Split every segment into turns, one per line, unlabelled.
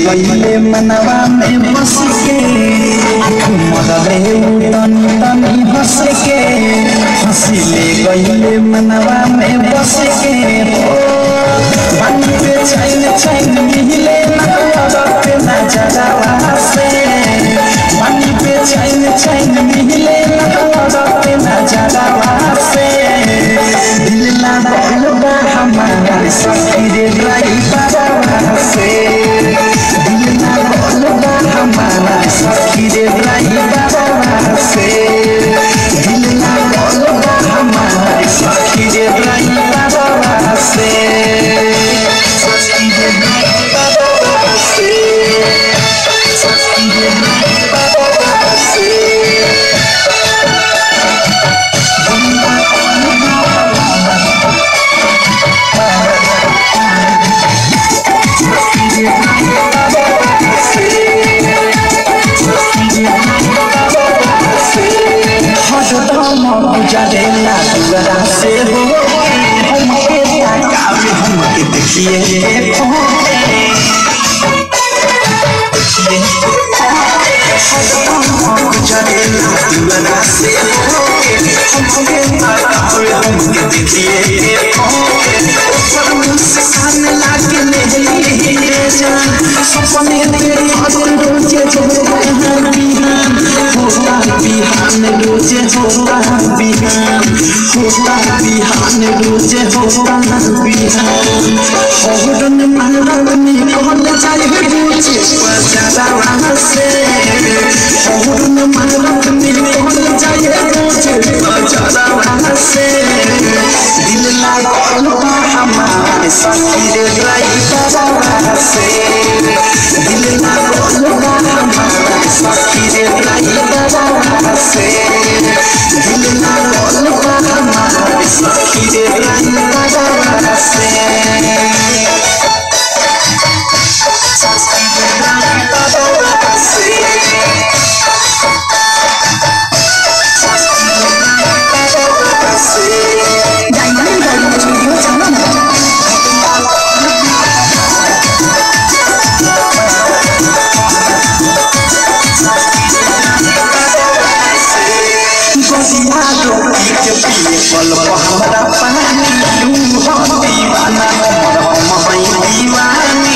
गईले मनवा में बस के मरले तन तनी हंस के हंसिले गईले मनवा में बस के बानी पे छैन छैन मिले नजरत नजरवा से बानी पे छैन छैन मिले नजरत नजरवा से दिल ना बहलबा हमारा सखी रे ड्राइवर से दिल ना बहलबा हमारा सखी रे ड्राइवर से दिल ना बहलबा हमारा सखी रे ड्राइवर से सखी रे ड्राइवर से सखी रे ड्राइवर से हरदम गुजरेला दुआरा से हो हमके ताकावे हमके देखिए देखो हरदम गुजरेला दुआरा से हो हमके ताकावे हमके देखिए देखो मुस्कान लागे ले जान सपने तेरे हर रोजे जो बिहान बिहान होता बिहान रोजे होता बिहान होता बिहान रोजे होता बिहान होरन मारन में कहल जाए रोजे बजारा से होरन मारन में कहल जाए रोजे बजारा से दिल लागल बा हमारे सखी रे ड्राइवर से दिल लागल बा हमारे सखी रे ड्राइवर से दिल लागल बा हमारे सखी रे ड्राइवर से सखी रे ड्राइवर से
डायमंड गाड़ी स्टूडियो जाना
गोसिया रोटी के पिए पल हमरा पानी तू हम दीवाना हमर हम हई दीवानी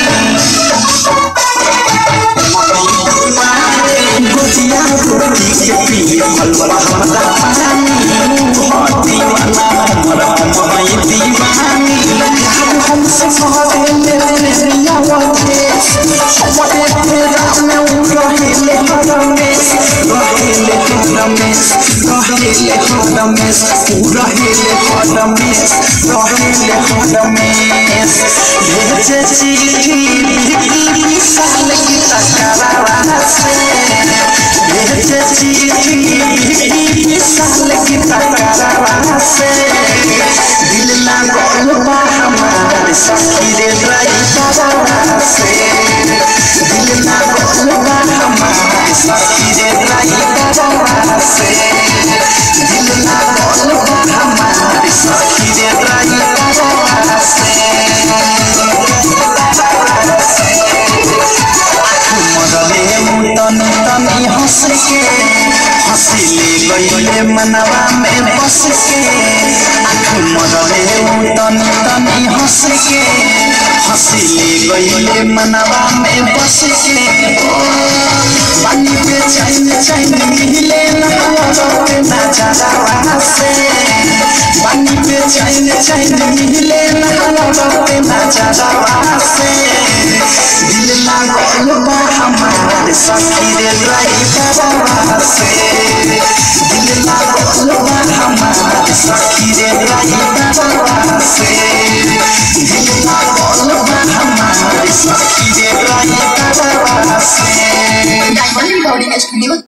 गोसिया रोटी के पिए पल हमरा पानी तू हम दीवाना हमर हम हई दीवानी यार हमसे कहते मेरे रिया वाले हमरे तेरा में उड़हिले हरमेश रहिले हरमेश रहिले हरमेश रहिले हरमेश रहिले हरमेश भेजे चिट्ठी विशाल की तकरारा से भेजे चिट्ठी विशाल की तकरारा से दिल लागल बा हमार सखी रे ड्राइवर से दिल लागल बा हमार सखी रे ड्राइवर से दिल लागल बा हमार सखी रे ड्राइवर से मरले मुतन तनी हंस के हंसिले गईले मनवा में बस के आँख मरले मुतन तनी हंस के हंसिले गईले मनवा में बस के ओ, बानी पे चैन चैन मिले नजरत नजरवा से बानी पे चैन चैन मिले नजरत नजरवा से दिल लागल बा हमार सखी रे ड्राइवर से दिल लागल बा हमार सखी रे ड्राइवर से दिल लागल बा हमार सखी रे ड्राइवर से
डायमंड गाड़ी स्टूडियो